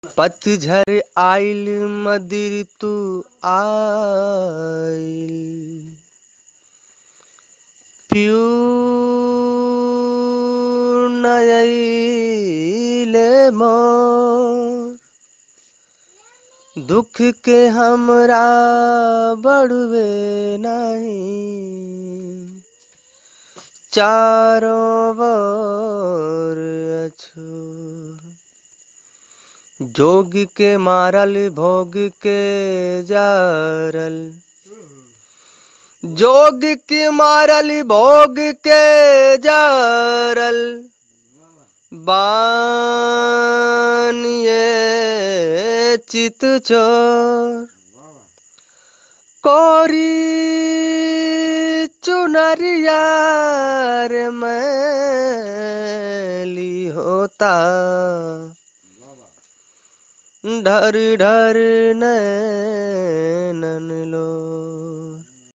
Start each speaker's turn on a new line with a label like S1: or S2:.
S1: पतझर आइल मदिर तू आइल प्यूर नयले मोर दुख के हमरा बढ़वे नहीं चारों बर अछूर जोग के मारल भोग के जारल जोग के मारल भोग के जारल बानिए चित चोर कोरी चुनरिया रे मैली होता ढर ढर नैनन लो